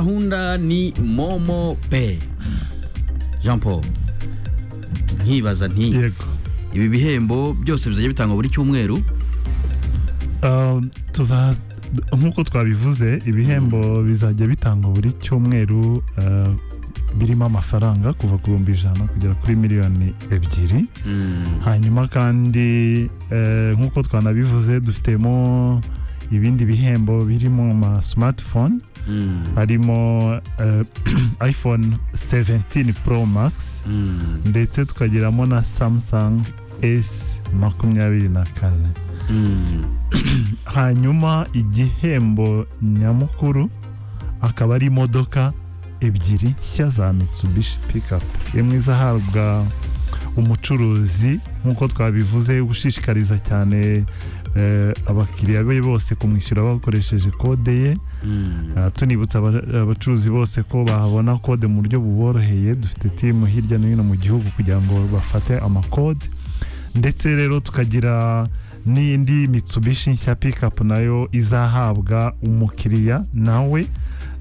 gahunda ni momo pe jean paul nkibaza nti yego ibi bihembo byose bizajya bitangwa buri cyumweru Um, tuza nk'uko twabivuze ibihembo bizajya bitangwa buri cyumweru uh, birimo amafaranga kuva ku bihumbi ijana kugera kuri miliyoni ebyiri hanyuma kandi eh, nk'uko twanabivuze dufitemo ibindi bihembo birimo ama smartphone harimo eh, iphone 17 pro max ndetse tukagiramo na samsung s makumyabiri na kane hanyuma igihembo nyamukuru akaba ari imodoka ebyiri nshya za mitsubishi pikapu imwe izahabwa umucuruzi nk'uko twabivuze ushishikariza cyane eh, abakiriya be bose kumwishyura bakoresheje kode ye Ah, tunibutsa aba- abacuruzi bose ko bahabona kode mu buryo buboroheye dufite timu hirya no hino mu gihugu kugira ngo bafate amakode ndetse rero tukagira n'indi mitsubishi nshya pikapu nayo izahabwa umukiriya nawe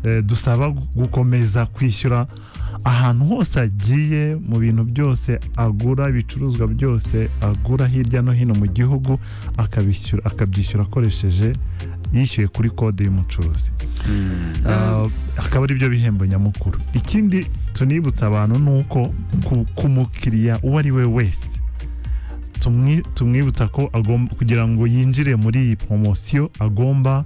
Eh, dusaba gu- gukomeza kwishyura ahantu hose agiye mu bintu byose agura ibicuruzwa byose agura hirya no hino mu gihugu akabishyura akabyishyura akoresheje yishyuye kuri kode y'umucuruzi Ah, akaba ari byo bihembo nyamukuru ikindi tunibutsa abantu ni uko ku- ku mukiriya uwo ari we wese tumwi- tumwibutsa ko agomba kugira ngo yinjire muri iyi poromosiyo agomba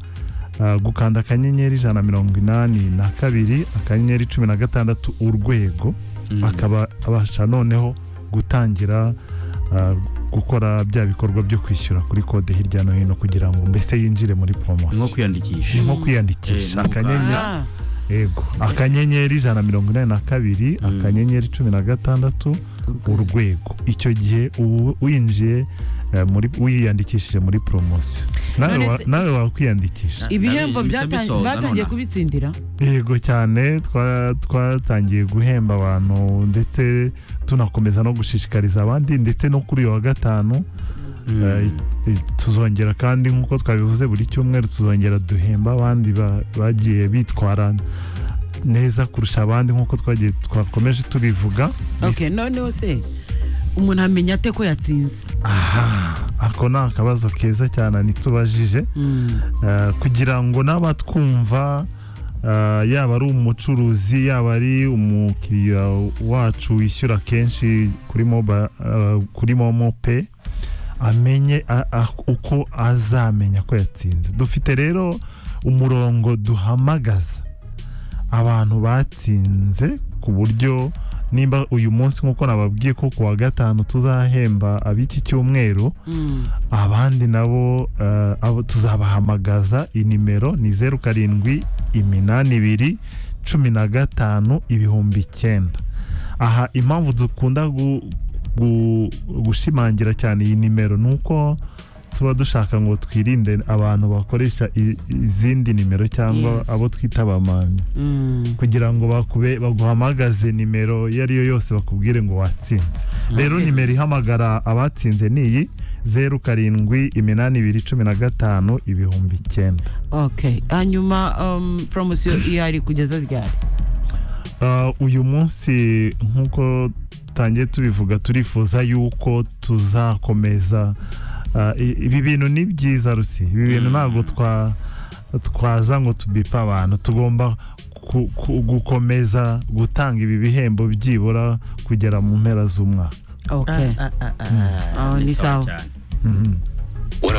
ah, gukanda akanyenyeri ijana na mirongo inani na kabiri akanyenyeri cumi na gatandatu urwego akaba abasha noneho gutangira ah, gukora bya bikorwa byo kwishyura kuri kode hirya no hino kugira ngo mbese yinjire muri nko poromosiyo kwiyandikisha nko Eh, kwiyandikisha ni akanyenyeri Ego. Akanyenyeri ijana na mirongo inani na kabiri, Mm. akanyenyeri cumi na gatandatu, urwego. Icyo gihe ubu winjiye eh, muri wiyandikishije muri poromosiyo nawe None wa- se- nawe wakwiyandikisha ibihembo Ndabizi, byatan- bisoza batangiye nonaha. kubitsindira yego cyane twa- twatangiye guhemba abantu ndetse tunakomeza no gushishikariza abandi ndetse no kuri uyu wa gatanu Eh, eh, tuzongera kandi nk'uko twabivuze buri cyumweru tuzongera duhemba abandi ba- bagiye bitwara neza kurusha abandi nk'uko twagiye twakomeje tubivuga okay noneho se umuntu amenya ate ko yatsinze aha ako ni akabazo keza cyane ntitubajije Mm. Eh, kugira ngo n'abatwumva eh, yaba ari umucuruzi yaba ari umukiriya wacu wishyura kenshi kuri moba eh, kuri momo pe amenye a- a- uko azamenya ko yatsinze dufite rero umurongo duhamagaza abantu batsinze ku buryo nimba uyu munsi nk'uko nababwiye ko ku wa gatanu tuzahemba ab'iki cyumweru Mm. abandi nabo eh, abo tuzabahamagaza inimero ni zeru karindwi iminani ibiri cumi na gatanu ibihumbi icyenda aha impamvu dukunda gu- gu- gushimangira cyane iyi nimero ni uko tuba dushaka ngo twirinde abantu bakoresha i- izindi nimero cyangwa Yes. abo twita abamamyi Mm. kugira ngo bakube baguhamagaze nimero iyo ariyo yose bakubwire ngo watsinze rero Okay. nimero ihamagara abatsinze ni iyi zeru karindwi iminani ibiri cumi na gatanu ibihumbi icyenda okay hanyuma um, promosiyo ihari kugeza ryari Ah, uyu munsi nk'uko tutangiye tubivuga turifuza yuko tuzakomeza Ah, i- ibi bintu ni byiza rusi ibi bintu Mm. ntabwo twa twaza ngo tubipe abantu tugomba ku- ku- gukomeza gutanga ibi bihembo byibura kugera mu mpera z'umwaka okay Ah, ah, ah, ah. Ah, ni sawa Mhm.